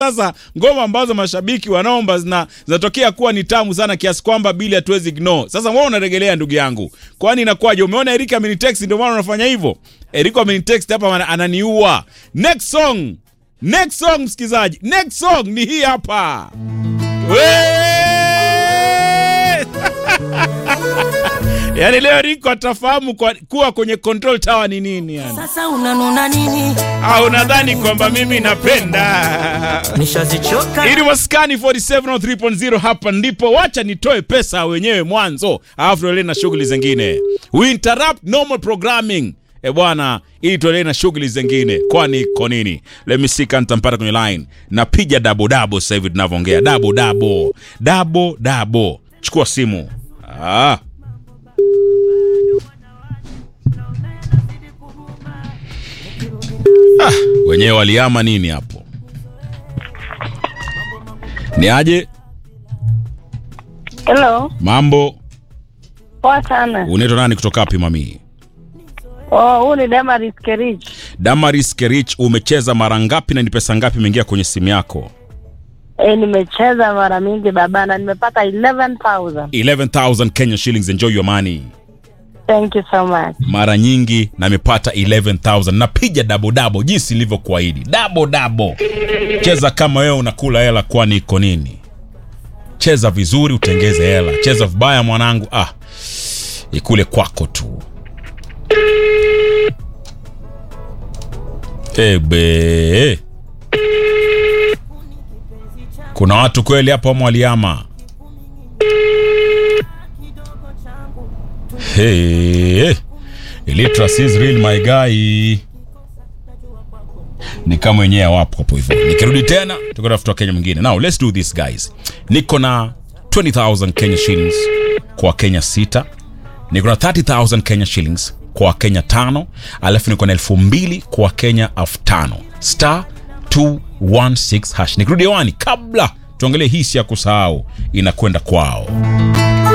Sasa ngoma ambazo mashabiki wanaomba zina zinatokea kuwa ni tamu sana kiasi kwamba bili hatuwezi ignore. Sasa wewe unaregelea ndugu yangu, kwani inakuwaje? Umeona Erika amenitext, ndio maana unafanya hivyo. Erika amenitext hapa, ana- ananiua. Next song, next song msikizaji, next song ni hii hapa. Wee! Yaani leo Riko atafahamu kwa, kuwa kwenye control tower ni nini yani. Sasa unanuna nini? Au nadhani kwamba mimi napenda Nishazichoka ili maskani 4703.0 hapa ndipo. Wacha nitoe pesa wenyewe mwanzo, alafu tuendelee na shughuli zingine. We interrupt normal programming e bwana, ili tuendelee na shughuli zingine. Kwani iko nini? Let me see kama nitampata kwenye line. Napiga dabo dabo sasa hivi tunavyoongea, dabo dabo dabo dabo. Chukua simu. Ah. Ah, wenyewe waliama nini hapo? Ni aje? Hello, Mambo, poa sana. unaitwa nani kutoka wapi mami? Oh, huu ni Damaris Kerich. Damaris Kerich, umecheza mara ngapi na ni pesa ngapi imeingia kwenye simu yako? E, nimecheza mara mingi baba na nimepata 11,000. 11,000 Kenya shillings, enjoy your money. Thank you so much. Mara nyingi na nimepata 11,000. Napiga dabo dabo jinsi nilivyokuahidi. Dabo dabo. Cheza kama wewe unakula hela, kwani iko nini? Cheza vizuri utengeze hela. Cheza vibaya mwanangu, ah, ikule kwako tu. Ebe. Kuna watu kweli hapa mwaliama. Hey, illiteracy is real my guy. Ni kama wenyewe wapo hapo hivyo. Nikirudi tena tukatafuta Kenya mwingine. Now let's do this guys. Niko na 20,000 Kenya shillings kwa Kenya sita. Niko na 30,000 Kenya shillings kwa Kenya tano, alafu niko na elfu mbili kwa Kenya elfu tano. Star 216 hash. Nikirudi hewani kabla tuangalie hisi ya kusahau inakwenda kwao.